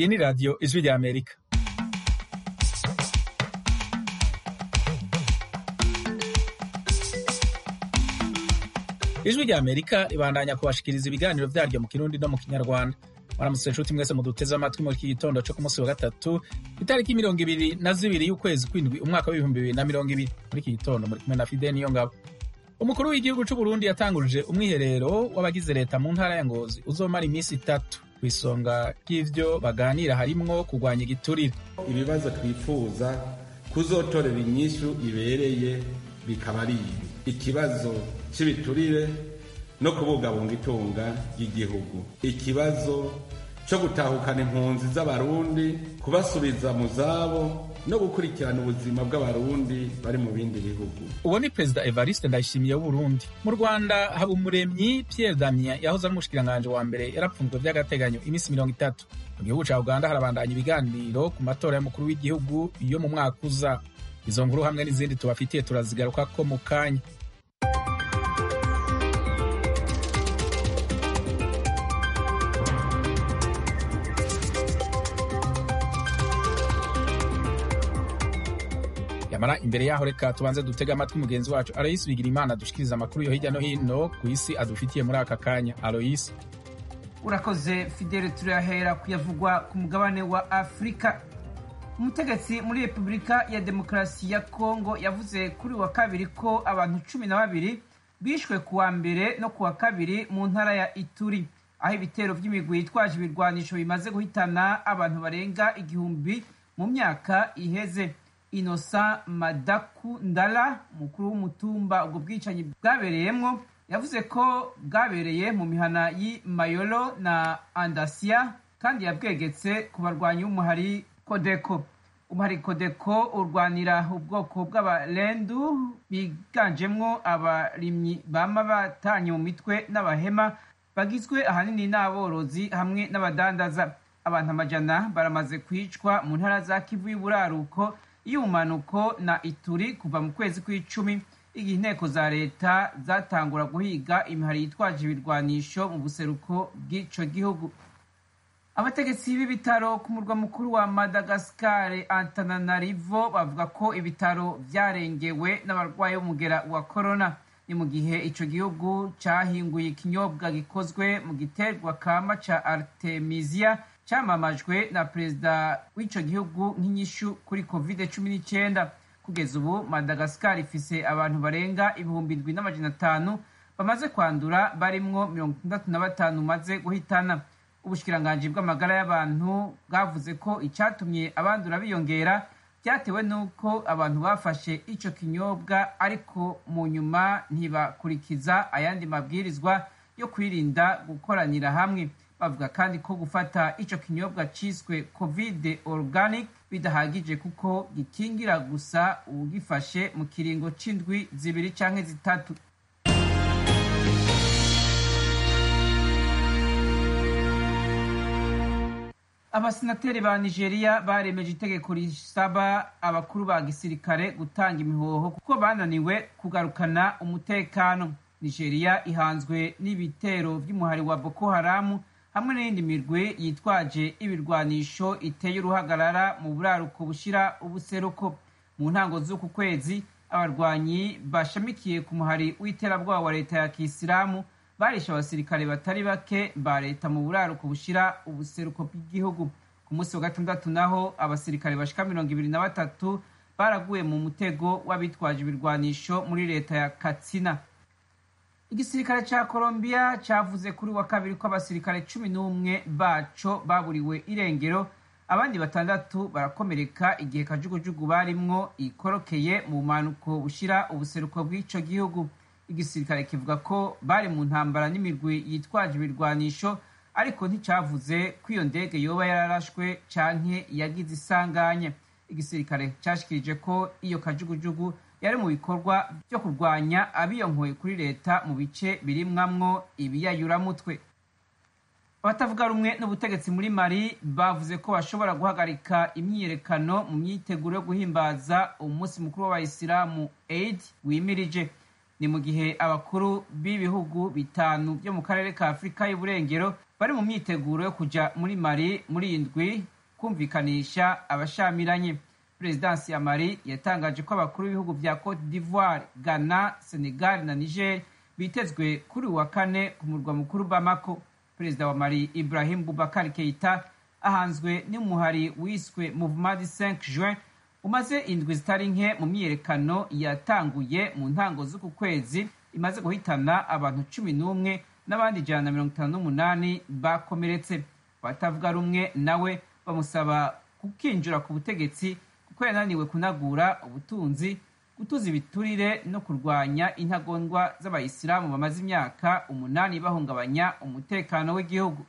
Iyi ni radiyo ijwi rya Amerika. Ijwi rya Amerika ribandanya kubashikiriza ibiganiro vyaryo mu Kirundi no mu Kinyarwanda. Mwaramutse nshuti mwese muduteze amatwi muri iki gitondo co ku munsi wa gatatu itariki mirongo ibiri na zibiri y'ukwezi kw'indwi umwaka w'ibihumbi bibiri na mirongo ibiri muri iki gitondo muri kumwe na Fide Niyongabo. Umukuru w'igihugu c'u Burundi yatanguje umwiherero w'abagize leta mu ntara ya Ngozi uzomara iminsi itatu kw'isonga ry'ivyo baganira harimwo kurwanya igiturire. ibibazo twifuza kuzotorera inyishu ibereye bikaba ari ibi ikibazo cy'ibiturire no kubungabunga itunga ry'igihugu ikibazo cyo gutahukana impunzi z'abarundi kubasubiza mu zabo no gukurikirana ubuzima bw'abarundi bari mu bindi bihugu Uwo ni Perezida Evariste Ndayishimiye w'Uburundi. Mu Rwanda Habumuremyi Pierre Damien yahoze ari umushikiranganji wa mbere yarapfunzwe vy'agateganyo iminsi mirongo itatu. Mu gihugu ca Uganda harabandanya ibiganiro ku matora y'umukuru w'igihugu yo mu mwaka uza. Izo nkuru hamwe n'izindi tubafitiye turazigarukako mu kanya. yamara imbere yaho reka tubanze dutega amatwi mugenzi wacu aloyisi bigira imana dushikiriza amakuru yo hirya no hino ku isi adufitiye muri aka kanya aloyisi urakoze fidele turahera kuyavugwa ku mugabane wa afurika umutegetsi muri repubulika ya demokarasi ya kongo yavuze kuri wa kabiri ko abantu cumi na babiri bishwe ku wa mbere no ku wa kabiri mu ntara ya ituri aho ibitero by'imigwi yitwaje ibirwanisho bimaze guhitana abantu barenga igihumbi mu myaka iheze Innocent Madaku Ndala umukuru w'umutumba ubwo bwicanyi bwabereyemwo yavuze ko bwabereye mu mihana y'i Mayolo na Andasia kandi yabwegetse ku barwanyi b'umuhari Kodeko umuhari Kodeko urwanira ubwoko bw'abarendu biganjemwo abarimyi bama batanye mu mitwe n'abahema bagizwe ahanini n'aborozi hamwe n'abadandaza abantu amajana baramaze kwicwa mu ntara za Kivu y'uburaruko y'ubumanuko na ituri kuva mu kwezi kw'icumi igihe inteko za leta zatangura guhiga imihari yitwaje ibirwanisho mu buseruko bw'ico gihugu abategetsi b'ibitaro ku murwa mukuru wa madagasikare antananarivo bavuga ko ibitaro vyarengewe n'abarwayi b'umugera wa korona ni mu gihe ico gihugu cahinguye ikinyobwa gikozwe mu giterwa kama ca artemisia cyamamajwe na perezida w'ico gihugu nk'inyishu kuri covid cumi n'icyenda kugeza ubu madagasikari ifise abantu barenga ibihumbi ndwi n'amajana atanu bamaze kwandura barimwo mirongo itandatu na batanu maze guhitana ubushikiranganji bw'amagara y'abantu bwavuze ko icyatumye abandura biyongera byatewe n'uko abantu bafashe ico kinyobwa ariko mu nyuma ntibakurikiza ayandi mabwirizwa yo kwirinda gukoranira hamwe bavuga kandi ko gufata ico kinyobwa ciswe covid organic bidahagije kuko gikingira gusa uwugifashe mu kiringo c'indwi zibiri canke zitatu abasenateri ba nigeria baremeje itegeko risaba abakuru ba gisirikare gutanga imihoho kuko bananiwe kugarukana umutekano nigeria ihanzwe n'ibitero vy'umuhari wa boko haramu hamwe n'iyindi mirwi yitwaje ibirwanisho iteye uruhagarara mu buraruko bushira ubuseruko mu ntango z'uku kwezi abarwanyi bashamikiye ku muhari w'iterabwoba wa leta ya kisilamu barishe abasirikare batari bake ba leta mu buraruko bushira ubuseruko bw'igihugu ku munsi wa gatandatu naho abasirikare bashika mirongo ibiri na batatu baraguye mu mutego w'abitwaje ibirwanisho muri leta ya katsina igisirikare ca Colombia cavuze kuri wa kabiri ko abasirikare cumi n'umwe baco baburiwe irengero abandi batandatu barakomereka igihe kajugujugu barimwo ikorokeye mu bumanuko bushira ubuseruko bw'ico gihugu igisirikare kivuga ko bari mu ntambara n'imirwi yitwaje ibirwanisho ariko nticavuze ko iyo ndege yoba yararashwe canke yagize isanganya igisirikare cashikirije ko iyo kajugujugu yari mu bikorwa byo kurwanya abiyonkoye kuri leta mu bice birimwamwo ibiyayuramutwe abatavuga rumwe n'ubutegetsi muri mali bavuze ko bashobora guhagarika imyiyerekano mu myiteguro yo guhimbaza umunsi mukuru w'abayisilamu eid wimirije ni mu gihe abakuru b'ibihugu bitanu byo mu karere ka afurika y'uburengero bari mu myiteguro yo kuja muri mali muri iyi ndwi kumvikanisha abashamiranye perezidansi ya mari yatangaje ko abakuru b'ibihugu vya cote d'ivoire ghana senegal na niger bitezwe kuri uwa kane ku murwa mukuru bamako perezida wa mari ibrahim bubakar keita ahanzwe n'umuhari wiswe mouvement du 5 juin umaze indwi zitari nke mu myiyerekano yatanguye mu ntango z'uku kwezi imaze guhitana abantu cumi n'umwe n'abandi ijana na mirongo itanu n'umunani bakomeretse abatavuga rumwe nawe bamusaba kukinjira ku butegetsi kuko yananiwe kunagura ubutunzi gutuza ibiturire no kurwanya intagondwa z'abayisilamu bamaze imyaka umunani bahungabanya umutekano w'igihugu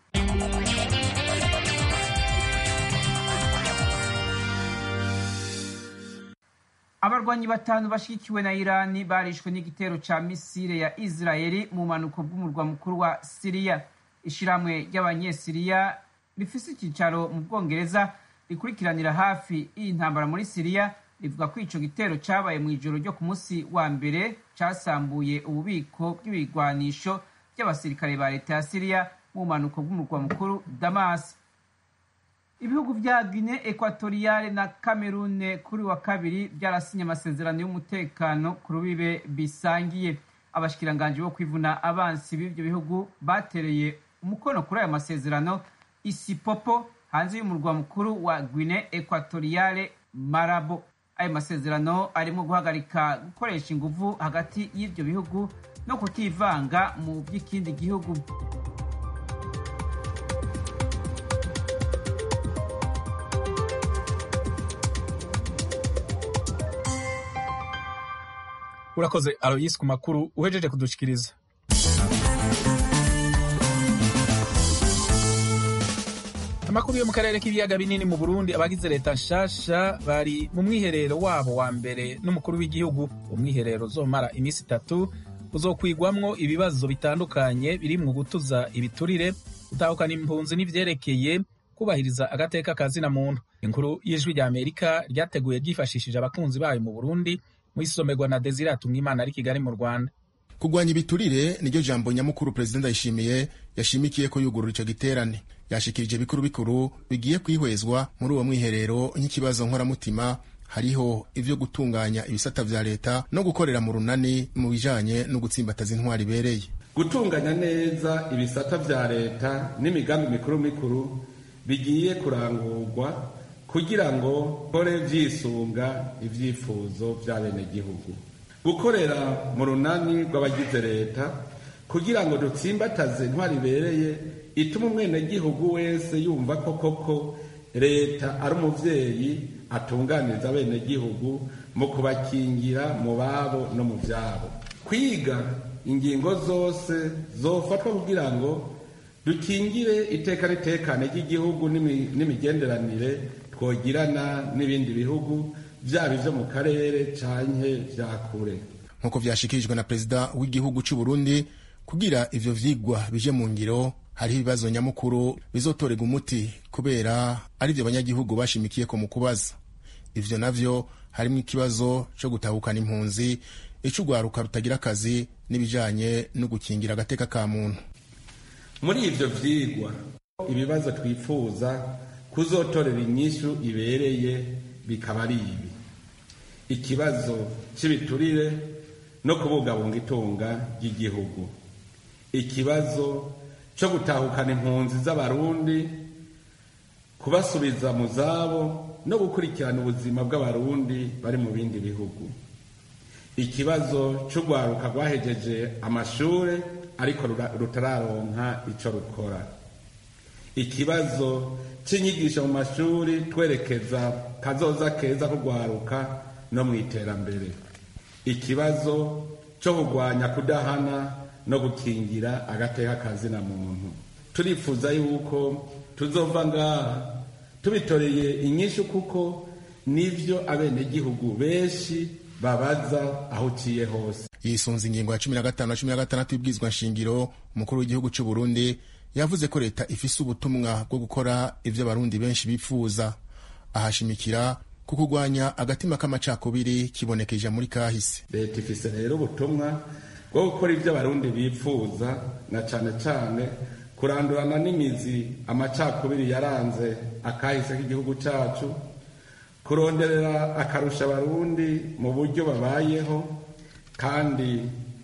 abarwanyi batanu bashyigikiwe na irani barishwe n'igitero ca misile ya israeli mu mpanuko bw'umurwa mukuru wa siriya ishiramwe ry'abanyesiriya rifise icyicaro mu bwongereza rikurikiranira hafi iyi ntambara muri siriya rivuga ko ico gitero cabaye mu ijoro ryo ku munsi wa mbere casambuye ububiko bw'ibigwanisho by'abasirikare ba leta ya siriya mu mpanuko bw'umurwa mukuru damas ibihugu vya guine ekwatoriyale na kamerune kuri wa kabiri byarasinye amasezerano y'umutekano ku rubibe bisangiye abashikiranganji bo kwivuna abansi b'ivyo bihugu batereye umukono kuri ayo masezerano isipopo hanze y'umurwa mukuru wa guine ekwatoriyale marabo ayo masezerano arimo guhagarika gukoresha inguvu hagati y'ivyo bihugu no kutivanga mu by'ikindi gihugu urakoze aloyisi ku makuru uhejeje kudushikiriza amakuru yo mu karere k'ibiyaga binini mu burundi abagize leta nshasha bari mu mwiherero wabo wa mbere n'umukuru w'igihugu umwiherero uzomara iminsi itatu uzokwigwamwo ibibazo bitandukanye birimwo gutuza ibiturire gutahukana impunzi n'ivyerekeye kubahiriza agateka ka zina muntu inkuru y'ijwi rya amerika ryateguye ryifashishije abakunzi bayo mu burundi mu isomerwa na desire atumwimana ari kigali mu rwanda kurwanya ibiturire niryo jambo nyamukuru perezida ndayishimiye yashimikiye ko yugurura ico giterane yashikirije bikuru bikuru bigiye kwihwezwa muri uwo mwiherero nk'ikibazo nkoramutima hariho ivyo gutunganya ibisata vya leta no gukorera mu runani mu bijanye no gutsimbataza intwari ibereye gutunganya neza ibisata vya leta n'imigambi mikuru mikuru bigiye kurangurwa kugira ngo kore vyisunga ivyifuzo vy'abenegihugu gukorera mu runani rw'abagize leta kugira ngo dutsimbataze intwari ibereye ituma umwenegihugu wese yumva ko koko leta ari umuvyeyi atunganiriza abenegihugu mu kubakingira mu babo no mu vyabo kwiga ingingo zose zofatwa kugira ngo dukingire iteka n'itekane ry'igihugu n'imigenderanire twogirana n'ibindi bihugu vyaba ivyo mu karere canke vya kure nk'uko vyashikirijwe na perezida w'igihugu c'u Burundi kugira ivyo vyigwa bije mu ngiro hariho ibibazo nyamukuru bizotorega umuti kubera ari vyo abanyagihugu bashimikiyeko mu kubaza ivyo navyo harimwo ikibazo co gutahukana impunzi ic'urwaruka rutagira akazi n'ibijanye no gukingira agateka ka muntu muri ivyo vyigwa ibibazo twifuza kuzotorera inyishu ibereye bikaba ari ibi ikibazo cy'ibiturire no kubungabunga itunga ry'igihugu ikibazo cyo gutahukana impunzi z'abarundi kubasubiza mu zabo no gukurikirana ubuzima bw'abarundi bari mu bindi bihugu ikibazo cy'urwaruka rwahejeje amashuri ariko rutararonka icyo rukora ikibazo cy'inyigisho mu mashuri twerekeza kazoza keza kugwaruka no mu iterambere ikibazo cyo kurwanya kudahana no gukingira agateka kazina muntu turifuza yuko tuzova ngaha tubitoreye inyishu kuko nivyo abenegihugu benshi babaza aho uciye hose yisunze ingingo ya cumi na gatanu na cumi na gatandatu y'ibwirizwa nshingiro umukuru w'igihugu c'u Burundi yavuze ko leta ifise ubutumwa bwo gukora ivyo abarundi benshi bipfuza ahashimikira ku kurwanya agatima k'amacakubiri kibonekeje muri kahise leta ifise rero ubutumwa bwo gukora ivyo abarundi bipfuza na cane cane kurandurana n'imizi amacakubiri yaranze akahise k'igihugu cyacu kuronderera akarusha abarundi mu buryo babayeho kandi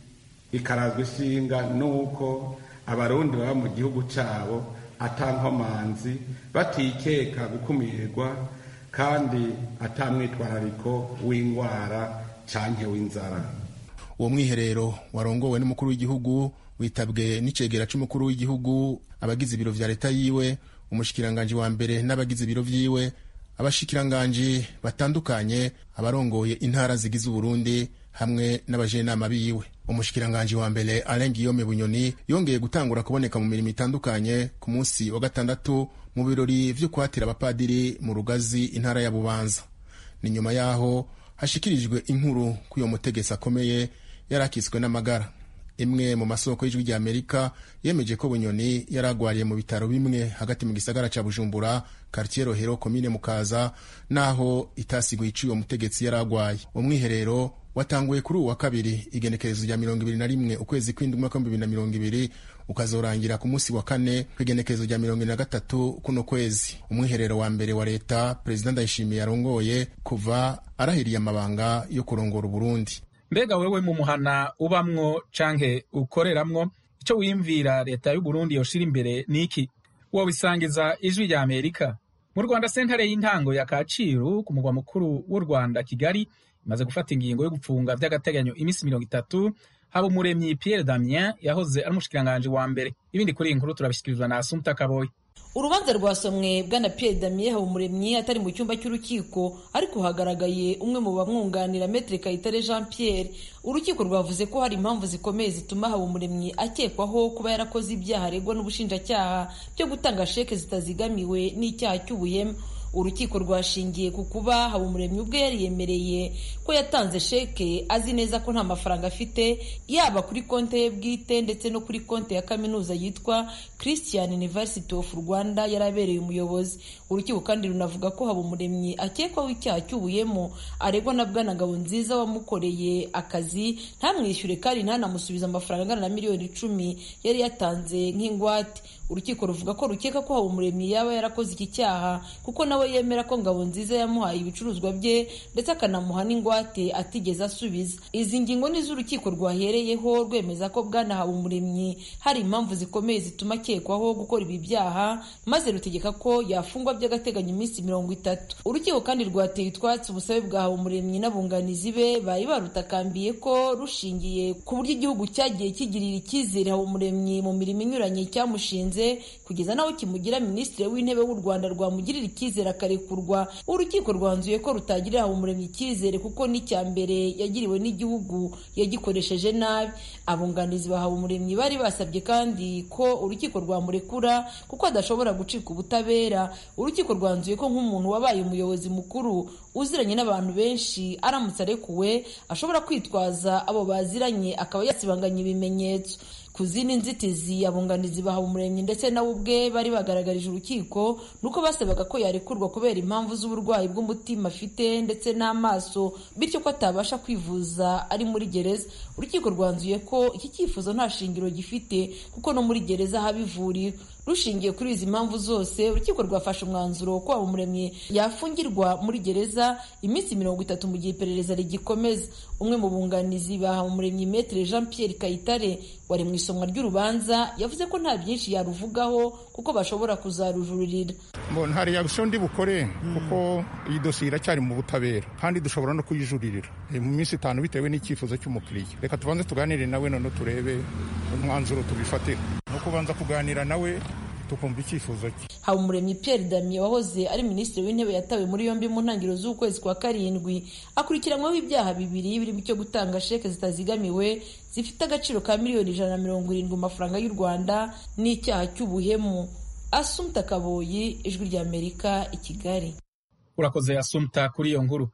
ikarazwa ishinga n'uko abarundi baba mu gihugu cyabo atankomanzi batikeka gukumirwa kandi atamwitwarariko w'indwara canke w'inzara uwo mwiherero warongowe n'umukuru w'igihugu witabwe n'icegera c'umukuru w'igihugu abagize ibiro vya leta yiwe umushikiranganji wa mbere n'abagize ibiro vyiwe abashikiranganji batandukanye abarongoye intara zigize uburundi hamwe n'abajenama biwe umushikiranganji wa mbere Alain Guillaume Bunyoni yongeye gutangura kuboneka mu mirimo itandukanye ku munsi wa gatandatu mu birori vyo kwatira abapadiri mu rugazi intara ya Bubanza ni nyuma yaho hashikirijwe inkuru k'uyo mutegetsi akomeye yari akitswe n'amagara imwe mu masoko y'ijwi rya amerika yemeje ko bunyoni yari agwariye mu bitaro bimwe hagati mu gisagara ca bujumbura kartier rohero komine mukaza naho itasiguye ico uwo mutegetsi yari agwaye umwiherero watanguye kuri uwu wa kabiri igenekerezo rya mirongo ibiri na rimwe ukwezi kw'indwi umwaka w'ibihumbi bibiri na mirongo ibiri ukazorangira ku munsi wa kane kw'igenekerezo rya mirongo ibiri na gatatu kuno kwezi umwiherero wa mbere wa leta perezida ndayishimiye yarongoye kuva arahiriye amabanga yo kurongora uburundi mbega wewe mu muhana ubamwo canke ukoreramwo ico wiyumvira leta y'uburundi yoshira imbere niki wobisangiza ijwi rya amerika mu rwanda sentare y'intango ya kaciru ku mugwa mukuru w'u rwanda kigali imaze gufata ingingo yo gupfunga vy'agateganyo iminsi mirongo itatu haba umuremyi pierre damien yahoze ari umushikiranganji wa mbere ibindi kuri iyi nkuru turabishikirizwa na asumta kaboyi urubanza rwasomwe bwana Pierre Damien Habumuremyi atari mu cyumba cy'urukiko ariko hagaragaye umwe mu bamwunganira Maître Kayitare Jean Pierre urukiko rwavuze ko hari impamvu zikomeye zituma Habumuremyi akekwaho kuba yarakoze ibyaha aregwa n'ubushinjacyaha byo gutanga sheke zitazigamiwe n'icyaha cy'ubuhemu urukiko rwashingiye ku kuba habumuremyi ubwe yari yemereye ko yatanze sheke azi neza ko nta mafaranga afite yaba kuri konti ye bwite ndetse no kuri konti ya kaminuza yitwa christian university of rwanda yari abereye umuyobozi urukiko kandi runavuga ko habumuremyi akekwaho icyaha cy'ubuyemo aregwa na bwana nziza wamukoreye akazi ntamwishyure kandi ntanamusubize amafaranga angana na miliyoni icumi yari yatanze nk'ingwate urukiko ruvuga ko rukeka ko habumuremyi yaba yarakoze iki cyaha kuko nawe yemera ko ngabo nziza yamuhaye ibicuruzwa bye ndetse akanamuha n'ingwate atigeze asubiza izi ngingo ni z'urukiko rwahereyeho rwemeza ko bwana habumuremyi hari impamvu zikomeye zituma akekwaho gukora ibi byaha maze rutegeka ko yafungwa by'agateganyo iminsi mirongo itatu urukiko kandi rwateye utwatsi ubusabe bwa habumuremyi n'abunganizi be bari barutakambiye ko rushingiye ku buryo igihugu cyagiye kigirira icyizere habumuremyi mu mirimo inyuranye cyamushinze kugeza naho kimugira minisitiri w'intebe w'u rwanda rwamugirira icyizere akarekurwa urukiko rwanzuye ko rutagirira habumuremyi icyizere kuko n'icya mbere yagiriwe n'igihugu yagikoresheje nabi abunganizi ba habumuremyi bari basabye kandi ko urukiko rwamurekura kuko adashobora gucika ubutabera urukiko rwanzuye ko nk'umuntu wabaye umuyobozi mukuru uziranye n'abantu benshi aramutse arekuwe ashobora kwitwaza abo baziranye akaba yasibanganya ibimenyetso ku zindi nzitizi abunganizi bahawe umuremyi ndetse nawe ubwe bari bagaragarije urukiko nuko basabaga ko yarekurwa kubera impamvu z'uburwayi bw'umutima afite ndetse n'amaso bityo ko atabasha kwivuza ari muri gereza urukiko rwanzuye ko iki cyifuzo nta shingiro gifite kuko no muri gereza haba ivuriro rushingiye kuri izi mpamvu zose urukiko rwafashe umwanzuro ko umuremyi yafungirwa muri gereza iminsi mirongo itatu mu gihe iperereza rigikomeza umwe mu bunganizi bahawe umuremyi metere jean pierre kayitare wari mu isomwa ry'urubanza yavuze ko nta byinshi yaruvugaho kuko bashobora kuzarujuririra nta reaction ndi bukore kuko iyi dosiye iracyari mu butabera kandi dushobora no kuyijuririra mu minsi itanu bitewe n'icyifuzo cy'umukiriya reka tubanze tuganire nawe none turebe umwanzuro tubifatira no kubanza kuganira nawe tukumva icyifuzo cye habumuremyi pierre damien wahoze ari minisitiri w'intebe yatawe muri yombi mu ntangiriro z'ukwezi kwa karindwi akurikiranyweho ibyaha bibiri birimo icyo gutanga sheke zitazigamiwe zifite agaciro ka miliyoni ijana na mirongo irindwi mu mafaranga y'u rwanda n'icyaha cy'ubuhemu asumta kaboyi ijwi ry'amerika i kigali urakoze asumta kuri iyo nkuru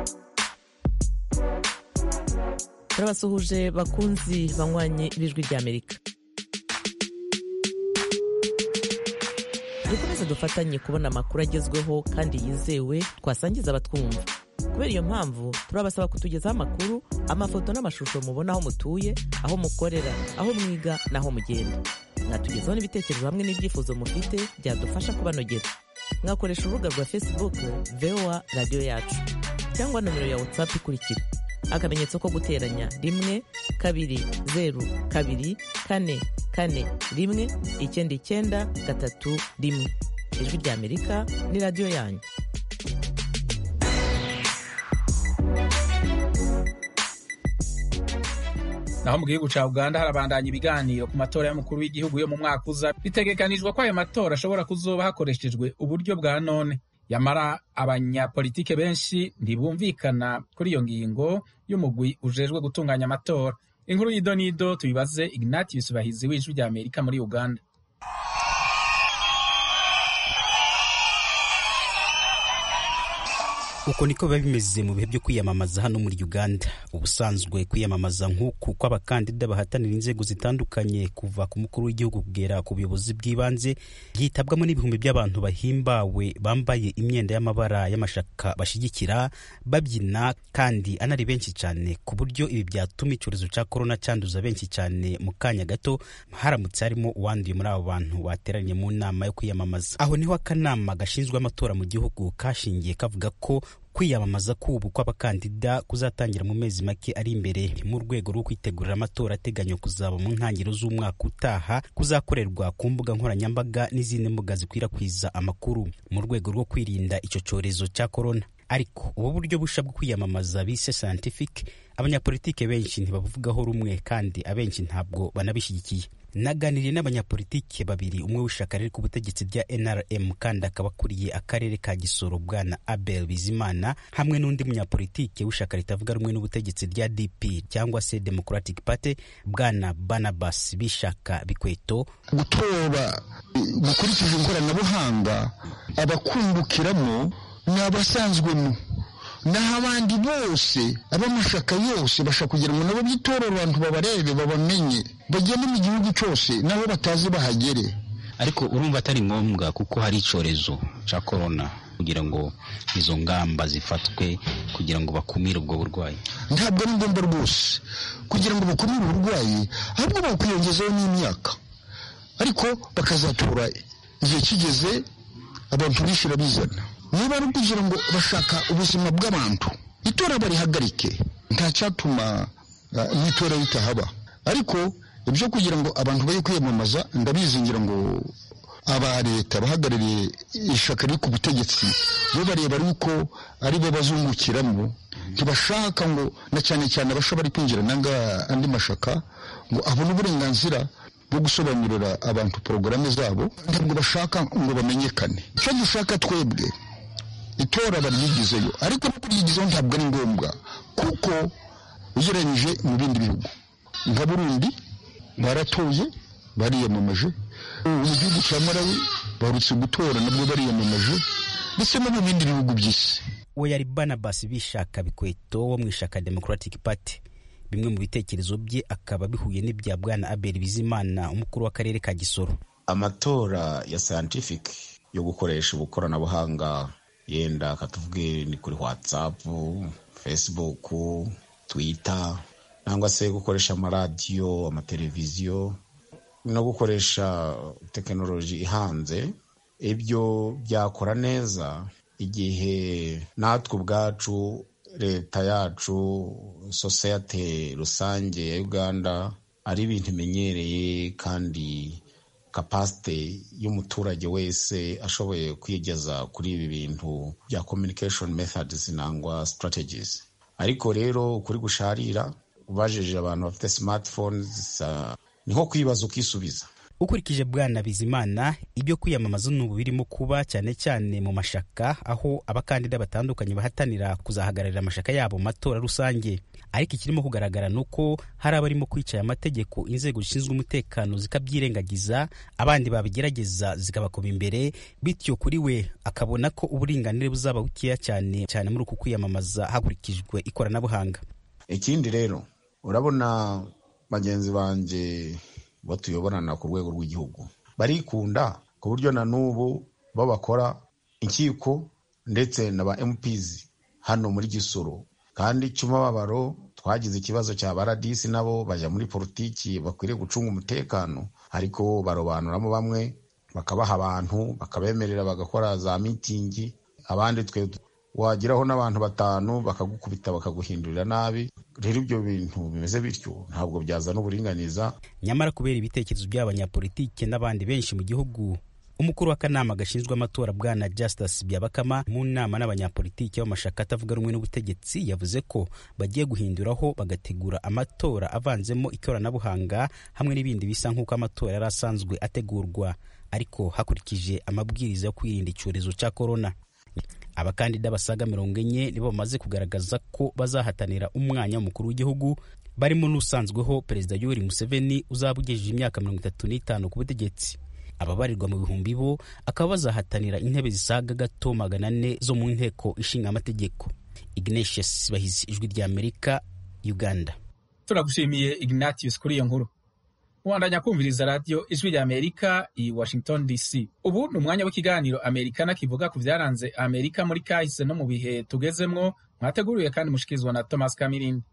turabasuhuje bakunzi banywanye b'ijwi ry'amerika dukomeze dufatanye kubona amakuru agezweho kandi yizewe twasangiza abatwumva kubera iyo mpamvu turabasaba kutugezaho amakuru amafoto n'amashusho mubona aho mutuye aho mukorera aho mwiga n'aho mugenda mwatugezaho n'ibitekerezo hamwe n'ibyifuzo mufite byadufasha kubanogera mwakoresha urubuga rwa facebook voa radiyo yacu cyangwa nomero ya whatsapp ikurikira akamenyetso ko guteranya rimwe kabiri zeru kabiri kane kane rimwe icyenda icyenda gatatu rimwe ijwi ry'amerika ni radiyo yanyu naho mu gihugu ca uganda harabandanya ibiganiro ku matora y'umukuru w'igihugu yo mu mwaka uza bitegekanijwe ko ayo matora ashobora kuzoba hakoreshejwe uburyo bwa none yamara abanyapolitike benshi ntibumvikana kuri iyo ngingo y'umugwi ujejwe gutunganya amatora inkuru y'idonido tubibaze ignati bisubahizi w'ijwi rya amerika muri uganda uko niko biba bimeze mu bihe byo kwiyamamaza hano muri uganda ubusanzwe kwiyamamaza nk'uku kw'abakandida bahatanira inzego zitandukanye kuva ku mukuru w'igihugu kugera ku buyobozi bw'ibanze byitabwamo n'ibihumbi by'abantu bahimbawe bambaye imyenda y'amabara y'amashaka bashyigikira babyina kandi anari benshi cyane ku buryo ibi byatuma icyorezo cya korona cyanduza benshi cyane mu kanya gato haramutse harimo uwanduye muri abo bantu bateranye mu nama yo kwiyamamaza aho niho akanama gashinzwe amatora mu gihugu kashingiye kavuga ko kwiyamamaza k'ubu kw'abakandida kuzatangira mu mezi make ari imbere mu rwego rwo kwitegurira amatora ateganywa kuzaba mu ntangiriro z'umwaka utaha kuzakorerwa ku mbuga nkoranyambaga n'izindi mbuga zikwirakwiza amakuru mu rwego rwo kwirinda icyo cyorezo cya korona ariko ubu buryo busha bwo kwiyamamaza bise scientific abanyapolitike benshi ntibabuvugaho rumwe kandi abenshi ntabwo banabishyigikiye naganiriye n'abanyapolitike babiri umwe w'ishyaka riri ku butegetsi rya nrm kandi akaba akuriye akarere ka gisoro bwana abel bizimana hamwe n'undi munyapolitike w'ishyaka ritavuga rumwe n'ubutegetsi rya dp cyangwa se democratic party bwana barnabas b'ishyaka bikweto gutora gukurikije ikoranabuhanga abakungukiramo ni abasanzwemo naho abandi bose ab'amashaka yose bashaka kugira ngo nabo bitorere abantu babarebe babamenye bagende mu gihugu cyose nabo batazi bahagere ariko urumva atari ngombwa kuko hari icyorezo cya korona kugira ngo izo ngamba zifatwe kugira ngo bakumire ubwo burwayi ntabwo ari ngombwa rwose kugira ngo bakumire uburwayi ahubwo bakwiyongezaho n'imyaka ariko bakazatora igihe kigeze abantu bishyura bizana niba ari ukugira ngo bashaka ubuzima bw'abantu itora barihagarike nta cyatuma n'itora ritahaba ariko ibyo kugira ngo abantu bajye kwiyamamaza ndabizingira ngo aba leta bahagarariye ishyaka riri ku butegetsi bo bareba yuko ari bo bazungukiramo ntibashaka ngo na cyane cyane abasha bari kwinjira nanga andi mashaka ngo abone uburenganzira bwo gusobanurira abantu porogaramu zabo ntabwo bashaka ngo bamenyekane icyo dushaka twebwe itora baryigizeyo ariko no kuryigizaho ntabwo ari ngombwa kuko ugereranyije mu bindi bihugu nka burundi baratoye bariyamamaje mu gihugu cya marawi barutse gutora nabwo bariyamamaje ndetse no mu bindi bihugu by'isi we yari barnabas b'ishyaka bikweto wo mu ishyaka democratic party bimwe mu bitekerezo bye akaba bihuye n'ibya bwana abel bizimana umukuru w'akarere ka gisoro amatora ya scientific yo gukoresha ubukoranabuhanga yenda katuvuge ni kuri whatsapp facebook twitter cyangwa se gukoresha amaradiyo amateleviziyo no gukoresha tekinoloji ihanze ibyo byakora neza igihe natwe ubwacu leta yacu sosiyete rusange ya uganda ari ibintu imenyereye kandi kapasite y'umuturage wese ashoboye kwigeza kuri ibi bintu bya communication methods nangwa strategies ariko rero kuri gusharira ubajije abantu bafite smartphones uh, ni nko kwibaza ukisubiza ukurikije bwana bizimana ibyo kwiyamamaza n'ubu birimo kuba cyane cyane mu mashaka aho abakandida batandukanye bahatanira kuzahagararira amashaka yabo mu matora rusange ariko ikirimo kugaragara ni uko hari abarimo kwica aya mategeko inzego zishinzwe umutekano zikabyirengagiza abandi babigerageza zikabakoma imbere bityo kuri we akabona ko uburinganire buzaba bukeya cyane cyane muri uku kwiyamamaza hakurikijwe ikoranabuhanga ikindi rero urabona bagenzi banjye bo tuyoborana ku rwego rw'igihugu barikunda ku buryo na n'ubu bo bakora inkiko ndetse na ba MPs hano muri gisoro kandi cy'umubabaro twagize ikibazo cya baradisi nabo bajya muri politiki bakwiriye gucunga umutekano ariko barobanuramo bamwe bakabaha abantu bakabemerera bagakora za mitingi abandi twe wageraho n'abantu batanu bakagukubita bakaguhindurira nabi rero ibyo bintu bimeze bityo ntabwo byazana uburinganiza nyamara kubera ibitekerezo by'abanyapolitike n'abandi benshi mu gihugu umukuru w'akanama gashinzwe amatora bwana Justus Byabakama mu nama n'abanyapolitiki b'amashaka atavuga rumwe n'ubutegetsi yavuze ko bagiye guhinduraho bagategura amatora avanzemo ikoranabuhanga hamwe n'ibindi bisa nk'uko amatora yari asanzwe ategurwa ariko hakurikije amabwiriza yo kwirinda icyorezo cya korona abakandida basaga mirongo enye nibo bamaze kugaragaza ko bazahatanira umwanya w'umukuru w'igihugu barimo n'usanzweho perezida yoweri museveni uzaba ugejeje imyaka mirongo itatu n'itanu ku butegetsi ababarirwa mu bihumbi bo akaba bazahatanira intebe zisaga gato magana ane zo mu nteko ishinga amategeko ignatius bahizi ijwi rya amerika uganda turagushimiye ignatius kuri iyo nkuru ubandanya kumviriza radiyo ijwi rya amerika i washington dc ubu ni umwanya w'ikiganiro amerikana kivuga ku byaranze amerika muri kahise no mu bihe tugezemwo mwateguriwe kandi mushikirizwa na thomas kamirindi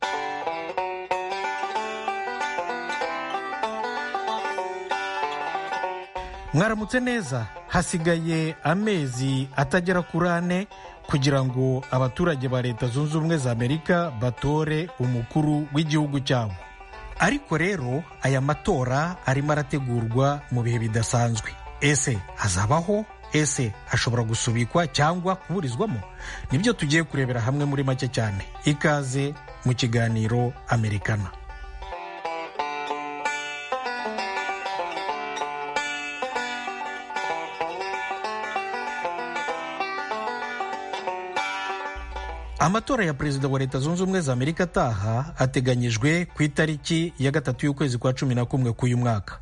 mwaramutse neza hasigaye amezi atagera kuri ane kugira ngo abaturage ba leta zunze ubumwe za amerika batore umukuru w'igihugu cyabo ariko rero aya matora arimo arategurwa mu bihe bidasanzwe ese azabaho ese ashobora gusubikwa cyangwa kuburizwamo nibyo tugiye kurebera hamwe muri make cyane ikaze mu kiganiro amerikana amatora ya perezida wa leta zunze ubumwe za amerika ataha ateganyijwe ku itariki ya gatatu y'ukwezi kwa cumi na kumwe k'uyu mwaka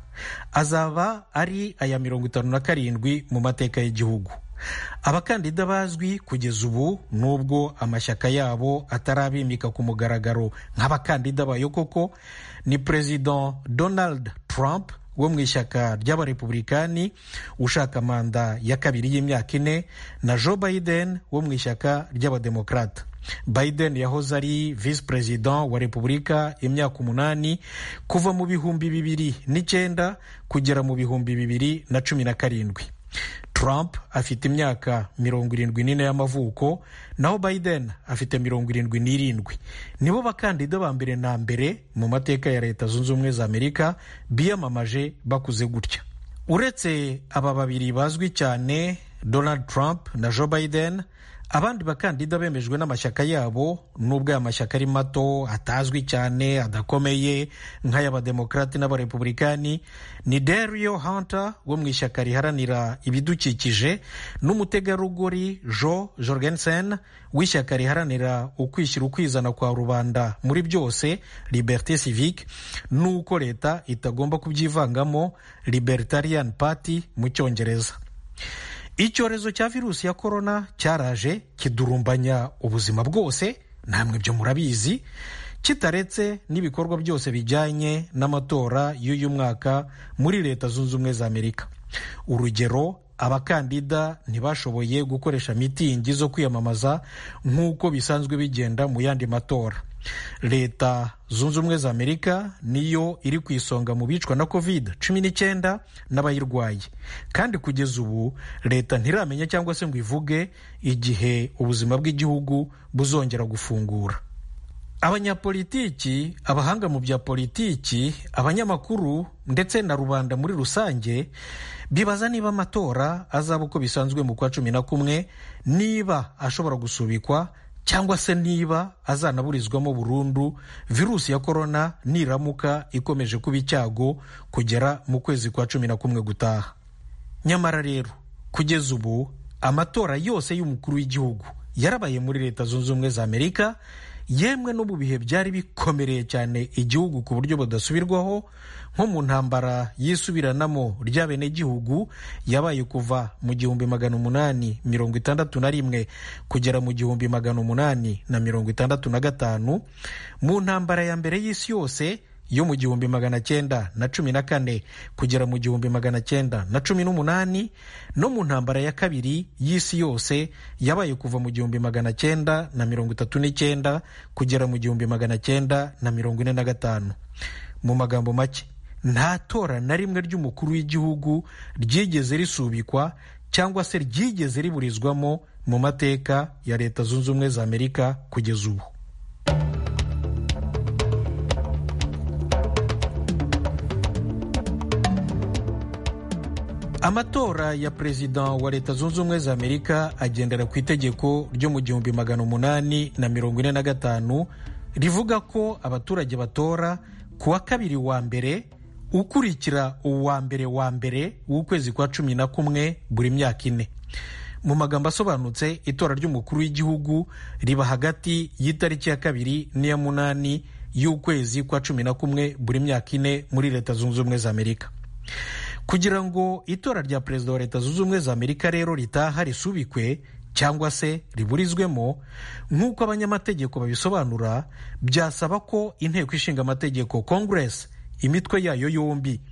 azaba ari aya mirongo itanu na karindwi mu mateka y'igihugu abakandida bazwi kugeza ubu nubwo amashyaka yabo atarabimika ku mugaragaro nk'abakandida bayo koko ni perezida donald trump wo mu ishyaka ry'abarepublikani ushaka manda ya kabiri y'imyaka ine na joe biden wo mu ishyaka ry'abademokrata biden yahoze ari visi perezida wa repubulika imyaka umunani kuva mu bihumbi bibiri n'icyenda kugera mu bihumbi bibiri na cumi na karindwi trump afite imyaka mirongo irindwi n'ine y'amavuko naho biden afite mirongo irindwi n'irindwi nibo bakandida ba mbere na mbere mu mateka ya leta zunze ubumwe za amerika biyamamaje bakuze gutya uretse aba babiri bazwi cyane donald trump na joe biden abandi bakandida bemejwe n'amashyaka yabo nubwo aya mashyaka ari mato atazwi cyane adakomeye nk'ay'abademokarati n'abarepublikani ni dario hunter wo mu ishyaka riharanira ibidukikije n'umutegarugori jo jorgensen w'ishyaka riharanira ukwishyira ukwizana kwa rubanda muri byose liberté civique n'uko leta itagomba kubyivangamo libertarian party mu cyongereza icyorezo cya virusi ya korona cyaraje kidurumbanya ubuzima bwose namwe byo murabizi kitaretse n'ibikorwa byose bijyanye n'amatora y'uyu mwaka muri leta zunze ubumwe za amerika urugero abakandida ntibashoboye gukoresha mitingi zo kwiyamamaza nk'uko bisanzwe bigenda mu yandi matora leta zunze ubumwe za amerika niyo iri ku isonga mu bicwa na covid cumi n'icyenda n'abayirwaye kandi kugeza ubu leta ntiramenya cyangwa se ngo ivuge igihe ubuzima bw'igihugu buzongera gufungura abanyapolitiki abahanga mu bya politiki abanyamakuru ndetse na rubanda muri rusange bibaza niba amatora azaba uko bisanzwe mu kwa cumi na kumwe niba ashobora gusubikwa cyangwa se niba azanaburizwamo burundu virusi ya korona niramuka ikomeje kuba icyago kugera mu kwezi kwa cumi na kumwe gutaha nyamara rero kugeza ubu amatora yose y'umukuru w'igihugu yarabaye muri leta zunze ubumwe za amerika yemwe no mu bihe byari bikomereye cyane igihugu ku buryo budasubirwaho nko mu ntambara yisubiranamo ry'abenegihugu yabaye kuva mu gihumbi magana umunani mirongo itandatu na rimwe kugera mu gihumbi magana umunani na mirongo itandatu na gatanu mu ntambara ya mbere y'isi yose yo mu gihumbi magana cyenda na cumi na kane kugera mu gihumbi magana cyenda na cumi n'umunani no mu ntambara ya kabiri y'isi yose yabaye kuva mu gihumbi magana cyenda na mirongo itatu n'icyenda kugera mu gihumbi magana cyenda na mirongo ine na gatanu mu magambo make nta tora na rimwe ry'umukuru w'igihugu ryigeze risubikwa cyangwa se ryigeze riburizwamo mu mateka ya leta zunze ubumwe za amerika kugeza ubu amatora ya perezida wa leta zunze ubumwe za amerika agendera ku itegeko ryo mu gihumbi magana umunani na mirongo ine na gatanu rivuga ko abaturage batora ku wa kabiri wa mbere ukurikira uwa mbere wa mbere w'ukwezi kwa cumi na kumwe buri myaka ine mu magambo asobanutse itora ry'umukuru w'igihugu riba hagati y'itariki ya kabiri n'iya munani y'ukwezi kwa cumi na kumwe buri myaka ine muri leta zunze ubumwe za amerika kugira ngo itora rya perezida wa leta zunze ubumwe za amerika rero ritaha risubikwe cyangwa se riburizwemo nk'uko abanyamategeko babisobanura byasaba ko inteko ishinga amategeko congress imitwe yayo yombi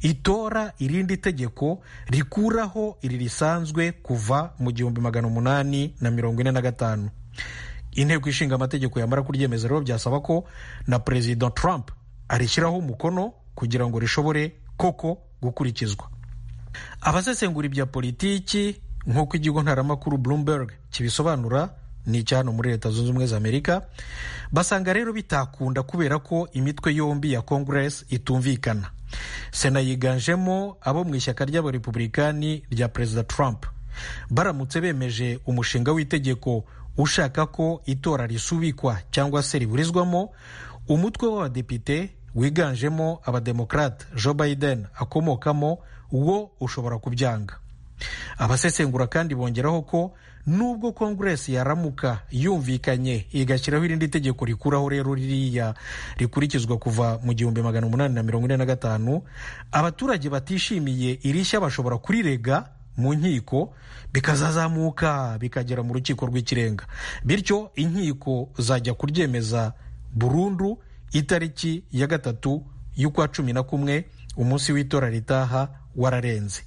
itora irindi tegeko rikuraho iri risanzwe kuva mu gihumbi magana umunani na mirongo ine na gatanu inteko ishinga amategeko yamara kuryemeza rero byasaba ko na perezida trump arishyiraho umukono kugira ngo rishobore koko gukurikizwa abasesengura ibya politiki nk'uko ikigo ntaramakuru bloomberg kibisobanura ni icyano muri leta zunze ubumwe za amerika basanga rero bitakunda kubera ko imitwe yombi ya congress itumvikana sena yiganjemo abo mu ishyaka ry'abarepublikani rya perezida trump baramutse bemeje umushinga w'itegeko ushaka ko itora risubikwa cyangwa se riburizwamo umutwe w'abadepite wiganjemo abademokrate joe biden akomokamo wo ushobora kubyanga abasesengura kandi bongeraho ko nubwo kongeresi yaramuka yumvikanye igashyiraho irindi tegeko rikuraho rero ririya rikurikizwa kuva mu gihumbi magana umunani na mirongo ine na gatanu abaturage batishimiye irishya bashobora kurirega mu nkiko bikazazamuka bikagera mu rukiko rw'ikirenga bityo inkiko zajya kuryemeza burundu itariki ya gatatu y'ukwa cumi na kumwe umunsi w'itora ritaha wararenze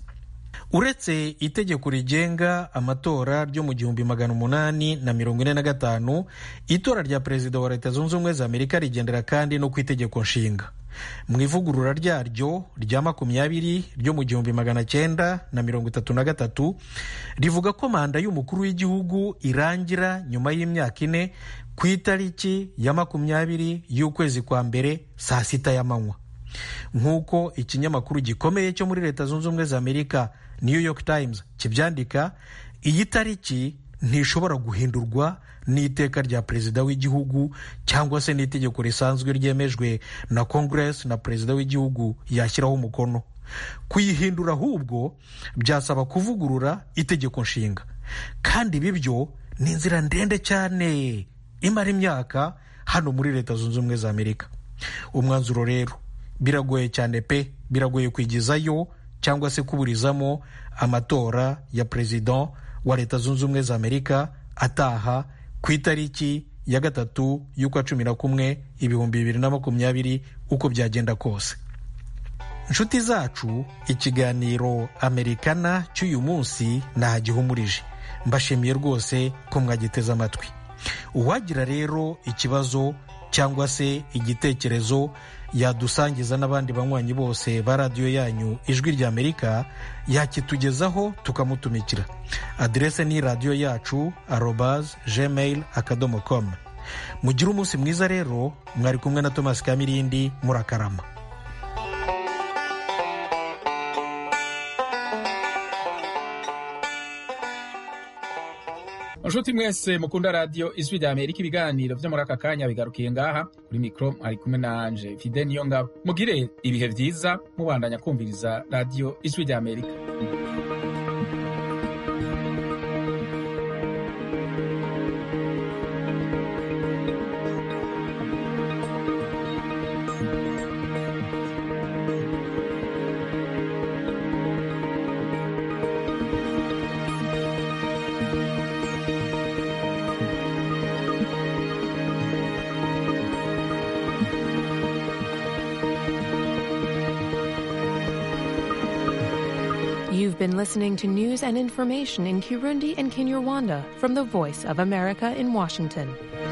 uretse itegeko rigenga amatora ryo mu gihumbi magana umunani na mirongo ine na gatanu itora rya perezida wa leta zunze ubumwe za amerika rigendera kandi no ku itegeko nshinga mu ivugurura ryaryo rya makumyabiri ryo mu gihumbi magana cyenda na mirongo itatu na gatatu rivuga ko manda y'umukuru w'igihugu irangira nyuma y'imyaka ine ku itariki ya makumyabiri y'ukwezi kwa mbere saa sita y'amanywa nk'uko ikinyamakuru gikomeye cyo muri leta zunze ubumwe za amerika new york times kibyandika iyi tariki ntishobora guhindurwa n'iteka rya perezida w'igihugu cyangwa se n'itegeko risanzwe ryemejwe na congress na perezida w'igihugu yashyiraho umukono kuyihindura ahubwo byasaba kuvugurura itegeko nshinga kandi ibi byo ni inzira ndende cyane imara imyaka hano muri leta zunze ubumwe za amerika umwanzuro rero biragoye cyane pe biragoye kwigizayo cyangwa se kuburizamo amatora ya perezida wa leta zunze ubumwe za amerika ataha ku itariki ya gatatu y'ukwa cumi na kumwe ibihumbi bibiri na makumyabiri uko byagenda kose inshuti zacu ikiganiro amerikana cy'uyu munsi ntagihumurije mbashimiye rwose ko mwagiteze amatwi uwagira rero ikibazo cyangwa se igitekerezo yadusangiza n'abandi banywanyi bose ba radiyo yanyu ijwi rya amerika yakitugezaho tukamutumikira aderese ni radiyo yacu arobaz gmail akadomo com mugire umunsi mwiza rero mwari kumwe na thomas kamirindi murakarama nshuti mwese mukunda radiyo ijwi rya amerika ibiganiro byo muri aka kanya bigarukiye ngaha kuri mikoro ari kumwe na anje fide niyo ngabo mugire ibihe byiza mubandanya kumviriza radiyo ijwi rya amerika been listening to news and information in Kirundi and Kinyarwanda from the Voice of America in Washington.